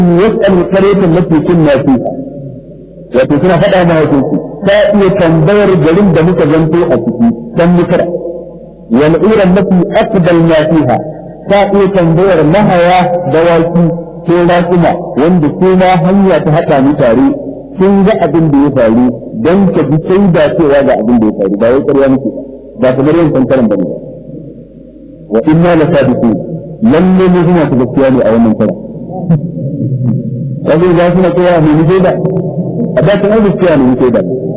يسأل القرية التي كنا فيها wato suna faɗa ma wato ta iya tambayar garin da muka zanto a ciki dan mukara wal ura mafi aqbal ma fiha ta iya tambayar mahaya dawaki ko rakuma wanda kuma hanya ta haɗa mu tare sun ga abin da ya faru don ka bi sai da cewa ga abin da ya faru ba wai ƙarya muke ba kamar yin kankaran bane ba wa inna la sadiqun lalle ne suna ta gaskiya ne a wannan kara kaje za su na kowa ne ne da a da kan gaskiya ne ne da